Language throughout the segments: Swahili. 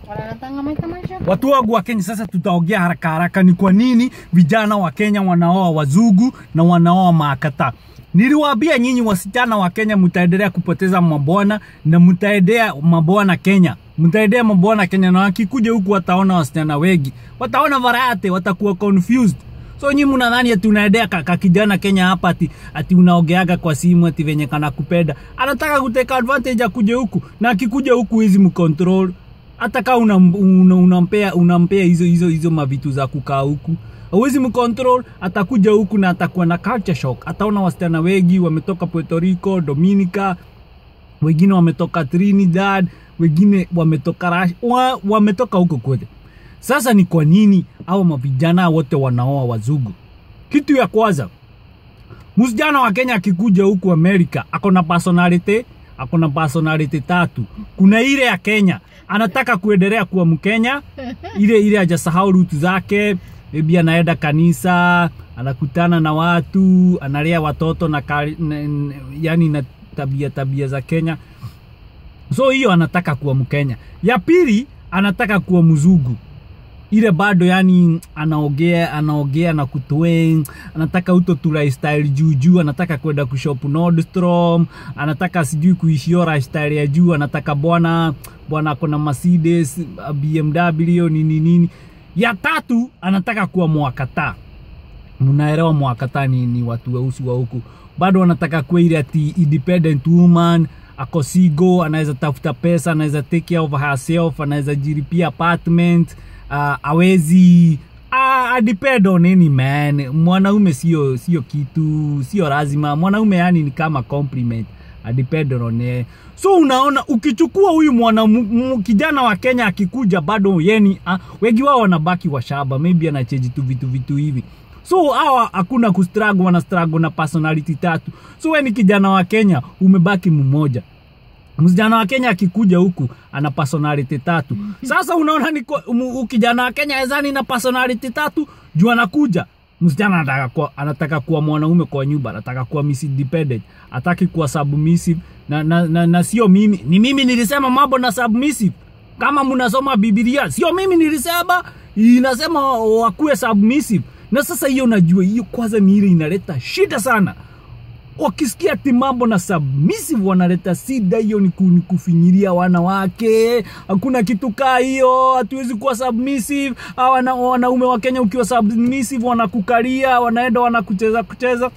Wanaletanga maisha maisha. Watu wangu wa Kenya, sasa tutaongea haraka haraka, ni kwa nini vijana wa Kenya wanaoa wazungu na wanaoa maakata. Niliwaambia nyinyi wasichana wa Kenya mtaendelea kupoteza mabwana na mtaendea mabwana Kenya, mtaendea mabwana Kenya, na wakikuja huku wataona wasichana wengi, wataona variety, watakuwa confused. So nyinyi mnadhani ati unaendea ka, ka kijana Kenya hapa ati, ati unaogeaga kwa simu ati venye kana kupenda, anataka kuteka advantage akuje huku, na akikuja huku hizi mcontrol hata kama unampea una, unampea unampea hizo hizo hizo mavitu za kukaa huku hauwezi mcontrol. Atakuja huku na atakuwa na culture shock. Ataona wasichana wengi wametoka Puerto Rico, Dominica, wengine wametoka Trinidad, wengine wametoka Russia, wa, wametoka huko kote. Sasa ni kwa nini hao mavijana wote wanaoa wazungu? Kitu ya kwanza, msijana wa Kenya akikuja huku Amerika ako na personality, ako na personality tatu. Kuna ile ya Kenya anataka kuendelea kuwa Mkenya, ile ile hajasahau rutu zake, maybe anaenda kanisa, anakutana na watu, analea watoto na, kari, na, na yani na tabia tabia za Kenya. So hiyo anataka kuwa Mkenya. Ya pili anataka kuwa mzungu ile bado yani anaogea anaogea na kutweng, anataka uto tu lifestyle juu juu, anataka kwenda kushop Nordstrom, anataka sijui kuishi hiyo lifestyle ya juu, anataka bwana bwana ako na Mercedes, BMW nini nini. Ya tatu anataka kuwa mwakata. Mnaelewa mwakata ni, ni watu weusi wa huku, bado anataka kuwa ile ati independent woman ako single, anaweza tafuta pesa, anaweza take care of herself, anaweza jiripia apartment uh, awezi uh, depend on any man. Mwanaume sio sio kitu, sio lazima. Mwanaume yani ni kama compliment, depend on yeye. So unaona, ukichukua huyu mwana kijana wa Kenya akikuja, bado yeni uh, wengi wao wanabaki washaba, maybe anacheji tu vitu vitu hivi so hawa hakuna kustruggle, wana struggle na personality tatu. So wewe ni kijana wa Kenya umebaki mmoja msijana wa Kenya akikuja huku ana personality tatu. Sasa unaona ni kijana wa Kenya ezani na personality tatu juu anakuja msichana anataka kuwa, anataka kuwa mwanaume kwa nyumba, anataka kuwa miss independent, ataki kuwa submissive na, na, na, na sio mimi, ni mimi nilisema mambo na submissive. Kama mnasoma Biblia, sio mimi nilisema, inasema wakuwe submissive. Na sasa hiyo najua hiyo kwanza ni ile inaleta shida sana wakisikia ati mambo na submissive wanaleta shida. Hiyo ni kufinyiria wanawake, hakuna kitu kaa hiyo, hatuwezi kuwa submissive. Wana, wanaume wa Kenya ukiwa submissive wanakukalia, wanaenda wanakucheza kucheza.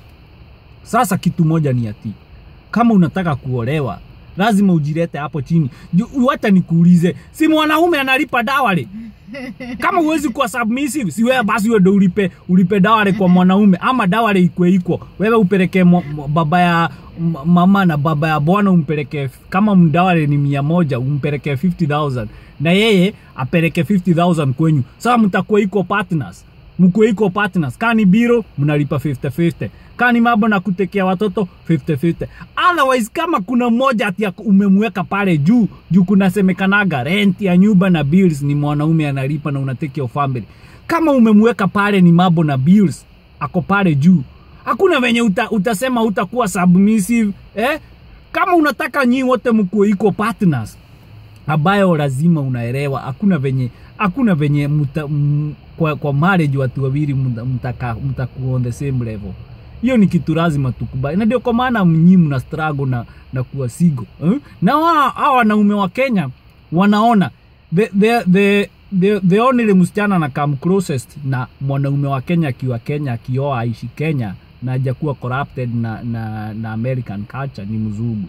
Sasa kitu moja ni ati kama unataka kuolewa lazima ujilete hapo chini. Hata nikuulize, si mwanaume analipa dawari? Kama huwezi kuwa submissive, si wewe basi wewe ndo ulipe ulipe dawari kwa mwanaume, ama dawari ikwe iko wewe upeleke baba ya mama na baba ya bwana umpeleke, kama mdawari ni mia moja umpeleke 50000 na yeye apeleke 50000 kwenyu. Sasa mtakuwa iko partners, mkuwe iko partners. Kani biro mnalipa 50 50 kani mambo na kutekea watoto 50-50. Otherwise kama kuna mmoja ati umemweka pale juu juu, kunasemekanaga rent ya nyumba na bills ni mwanaume analipa na unatake your family. Kama umemweka pale ni mambo na bills ako pale juu, hakuna venye uta, utasema utakuwa submissive eh? Kama unataka nyi wote mkuwe iko partners ambayo lazima unaelewa, hakuna venye hakuna venye muta, m, kwa, kwa marriage watu wawili mtaka mtakuwa on the same level hiyo ni kitu lazima tukubali, na ndio kwa maana mnyi mna struggle na, na kuwa sigo eh? na hawa wanaume wa Kenya wanaona the, the, the, the, the only msichana na come closest na mwanaume wa Kenya akiwa Kenya akioa aishi Kenya na hajakuwa corrupted na, na, na American culture ni mzungu.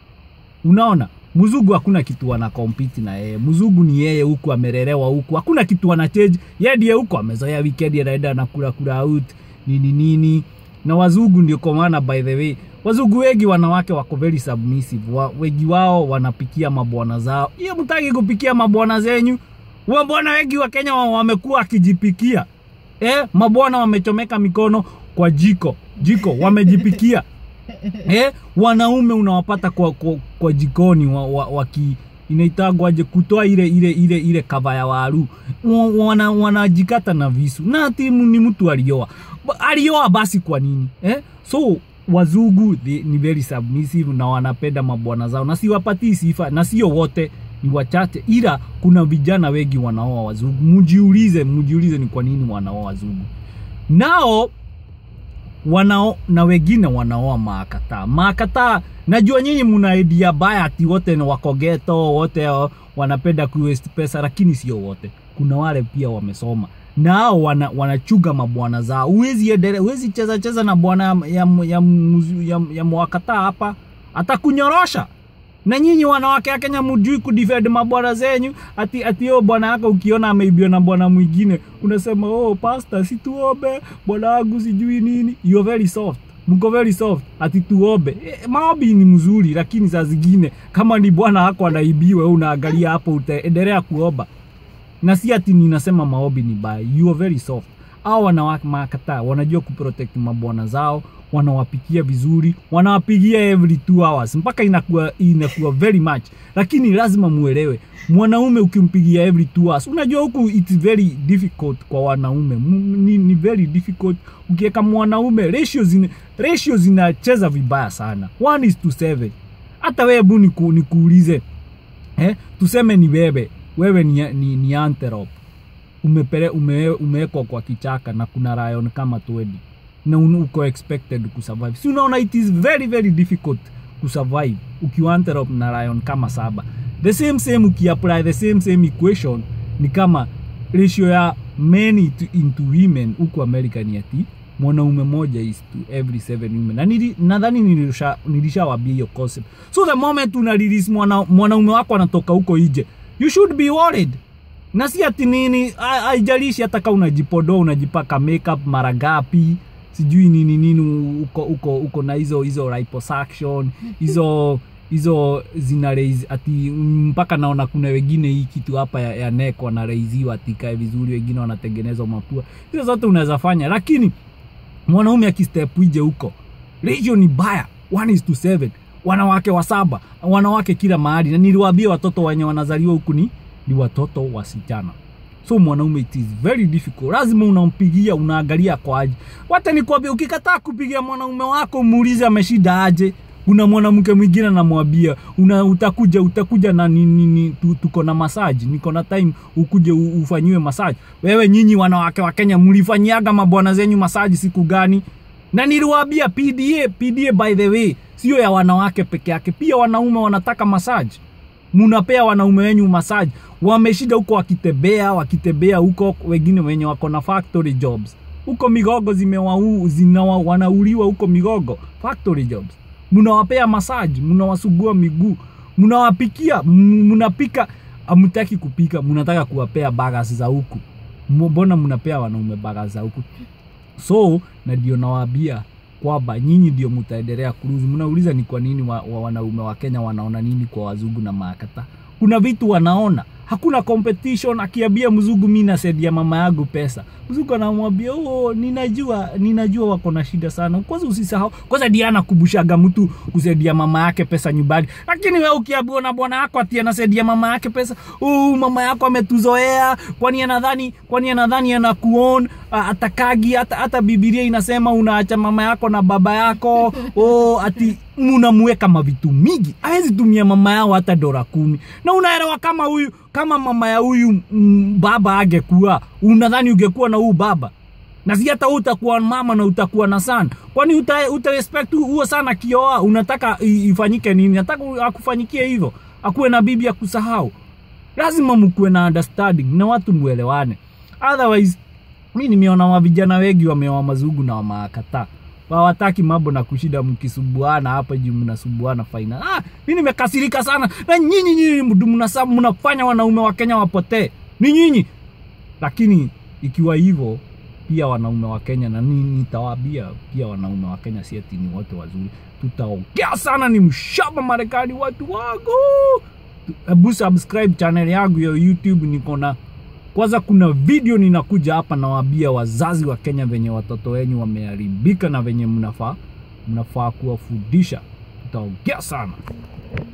Unaona, mzungu hakuna kitu wana compete na yeye. Mzungu ni yeye huku amelelewa huku, hakuna kitu wana change. Yeye ndiye huko amezoea weekend anaenda na kula kula out nini nini na wazungu ndio kwa maana by the way wazungu wengi wanawake wako very submissive wa, wengi wao wanapikia mabwana zao hiyo mtaki kupikia mabwana zenyu wabwana wengi wa Kenya wamekuwa akijipikia eh, mabwana wamechomeka mikono kwa jiko jiko wamejipikia eh, wanaume unawapata kwa, kwa, kwa jikoni wa, wa, waki inaitagwaje kutoa ile ile ile ile kava ya waru wana, wanajikata na visu na ati ni mtu alioa alioa basi kwa nini eh? so wazungu they, ni very submissive na wanapenda mabwana zao na siwapatii sifa na sio wote ni wachache, ila kuna vijana wengi wanaoa wazungu. Mjiulize, mjiulize ni kwa nini wanaoa wazungu nao wanao na wengine wanaoa maakataa maakataa. Najua nyinyi mna idea baya ati wote ni wakogeto, wote uh, wanapenda kuwaste pesa, lakini sio wote. Kuna wale pia wamesoma nao wana, wanachuga mabwana zao. Huwezi endelea, huwezi cheza cheza na bwana ya, ya, ya, ya, ya mwakataa hapa, atakunyorosha na nyinyi wanawake wa Kenya mjui kudefend mabwana zenyu, ati ati yo bwana yako ukiona ameibiwa na bwana mwingine unasema oh, pastor, si tuombe bwana wangu sijui nini. You are very soft, mko very soft, ati tuombe. E, maombi ni mzuri, lakini saa zingine kama ni bwana wako anaibiwa, unaangalia hapo, utaendelea kuomba, na si ati ninasema maombi ni baya. You are very soft. Hao wanawake makataa wanajua kuprotect mabwana zao wanawapikia vizuri, wanawapigia every two hours mpaka inakuwa inakuwa very much, lakini lazima muelewe, mwanaume ukimpigia every two hours, unajua huku it's very difficult kwa wanaume ni, ni very difficult ukiweka mwanaume ratio zina ratio zinacheza vibaya sana, one is to seven. Hata wewe bu niku, nikuulize eh, tuseme ni wewe wewe ni, ni, ni antelope umepele ume, umewekwa kwa kichaka na kuna lion kama 20 na uko expected kusurvive. Si unaona it is very very difficult kusurvive ukiwa antelope na lion kama saba. The same same ukiapply the same same equation ni kama ratio ya men to, into women huku America ni ati mwanaume moja is to every seven women, na nili, nadhani nilisha nilishawambia hiyo concept. So the moment una release mwana, mwanaume wako anatoka huko nje, you should be worried na si ati nini, haijalishi hata kama unajipodoa unajipaka makeup mara ngapi sijui nini nini uko uko uko na hizo hizo liposuction hizo hizo zina raise ati mpaka naona kuna wengine hii kitu hapa ya, ya neck wanaraiziwa ati kae vizuri, wengine wanatengenezwa mapua. Hizo zote unaweza fanya, lakini mwanaume akistep ije huko ratio ni baya, one is to seven, wanawake wa saba, wanawake kila mahali, na niliwaambia watoto wenye wanazaliwa huku ni ni watoto wasichana so mwanaume it is very difficult lazima unampigia unaangalia kwa aje wata nikwambia ukikataa kupigia mwanaume wako muulize ameshida aje kuna mwanamke mwingine namwambia una utakuja utakuja na nini ni, tu, tuko na masaji niko na time ukuje ufanyiwe masaji wewe nyinyi wanawake wa Kenya mlifanyiaga mabwana zenyu masaji siku gani na niliwaambia PDA PDA by the way sio ya wanawake peke yake pia wanaume wanataka masaji munapea wanaume wenyu masaji wameshida huko wakitembea wakitembea huko wengine wenye wako na factory jobs huko migogo zimewau zinawa wanauliwa huko migogo factory jobs mnawapea masaji mnawasugua miguu mnawapikia mnapika amtaki kupika mnataka kuwapea bagas za huku mbona mnapea wanaume bagas za huku so na ndio nawaambia kwamba nyinyi ndio mtaendelea kuruzi. Mnauliza ni kwa nini wa, wa wanaume wa Kenya wanaona nini kwa wazungu na maakata? Kuna vitu wanaona, hakuna competition. Akiambia mzungu mimi nasaidia mama yangu pesa, mzungu anamwambia oh, ninajua ninajua wako na shida sana. Kwanza usisahau, kwanza Diana kubushaga mtu kusaidia mama yake pesa nyumbani, lakini wewe ukiambiwa na bwana yako ati anasaidia mama yake pesa, oh, mama yako ametuzoea, kwani anadhani kwani anadhani anakuon atakagi hata, hata Biblia inasema unaacha mama yako na baba yako oh, ati munamweka mavitu mingi, hawezi tumia mama yao hata dola kumi. Na unaelewa kama huyu kama mama ya huyu mm, baba angekuwa, unadhani ungekuwa na huyu baba na si hata utakuwa mama na utakuwa na sana, kwani uta, uta respect huo sana kioa, unataka ifanyike nini? Nataka akufanyikie hivyo, akuwe na bibi ya kusahau. Lazima mkuwe na understanding na watu muelewane, otherwise mi nimeona mavijana wengi wameoa mazungu na wamaakataa hawataki mambo na kushida mkisubuana hapa juu mnasubuana faina. Ah, mi nimekasirika sana na nyinyi nyinyi mnasa mnafanya wanaume wa Kenya wapotee, ni nyinyi. Lakini ikiwa hivyo pia wanaume wa Kenya na nitawaambia pia wanaume wa Kenya si ati ni wote wazuri, tutaongea sana, ni mshaba Marekani watu wangu. Hebu subscribe channel yangu ya YouTube, niko na kwanza kuna video ninakuja hapa nawaambia wazazi wa Kenya venye watoto wenyu wameharibika na venye mnafaa mnafaa kuwafundisha. Tutaongea sana.